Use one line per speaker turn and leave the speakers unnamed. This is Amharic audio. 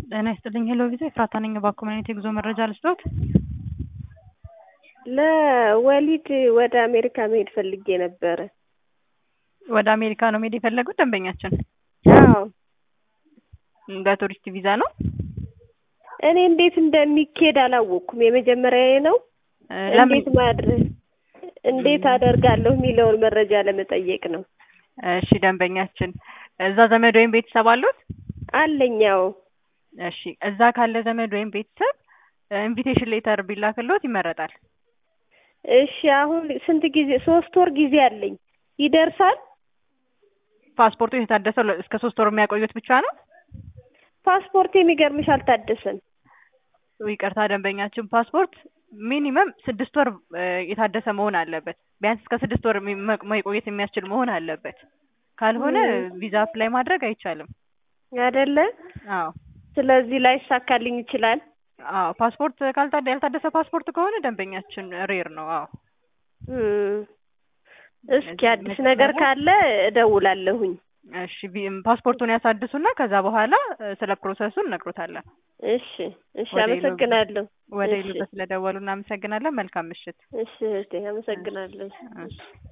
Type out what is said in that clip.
ጤና ይስጥልኝ ሄሎ ቪዛ ኤፍራታ ነኝ። እባክዎ ምን አይነት የጉዞ መረጃ ልስጥዎት?
ለወሊድ ወደ አሜሪካ መሄድ ፈልጌ ነበረ።
ወደ አሜሪካ ነው መሄድ የፈለጉት ደንበኛችን?
አዎ
በቱሪስት ቪዛ ነው?
እኔ እንዴት እንደሚኬድ አላወቅኩም። የመጀመሪያዬ ነው። እንዴት ማድረግ እንዴት አደርጋለሁ የሚለውን መረጃ ለመጠየቅ ነው።
እሺ ደንበኛችን እዛ ዘመድ ወይም ቤተሰብ አሉት?
አለኛው
እሺ እዛ ካለ ዘመድ ወይም ቤተሰብ ኢንቪቴሽን ሌተር ቢላክልዎት ይመረጣል።
እሺ አሁን ስንት ጊዜ ሶስት ወር ጊዜ አለኝ ይደርሳል?
ፓስፖርቱ የታደሰው ለ- እስከ ሶስት ወር የሚያቆዩት ብቻ ነው?
ፓስፖርት የሚገርምሽ አልታደሰም።
ይቅርታ ደንበኛችን ፓስፖርት ሚኒመም ስድስት ወር እ የታደሰ መሆን አለበት። ቢያንስ እስከ ስድስት ወር የሚ- መ- መቆየት የሚያስችል መሆን አለበት። ካልሆነ ቪዛ አፕላይ ማድረግ አይቻልም።
አይደለ?
አዎ
ስለዚህ ላይሳካልኝ ይችላል።
አዎ ፓስፖርት ካልታደ ያልታደሰ ፓስፖርት ከሆነ ደንበኛችን ሬር ነው። አዎ
እም፣ እስኪ አዲስ ነገር ካለ እደውላለሁኝ።
እሺ ቢ- ፓስፖርቱን ያሳድሱና ከዛ በኋላ እ ስለ ፕሮሰሱ እነግሮታለን።
እሺ እሺ፣
ወደ
አመሰግናለሁ።
ወደ
እሺ
ኢሉበት ስለደወሉ እናመሰግናለን። መልካም ምሽት።
እሺ እህቴ፣ አመሰግናለሁ።
እሺ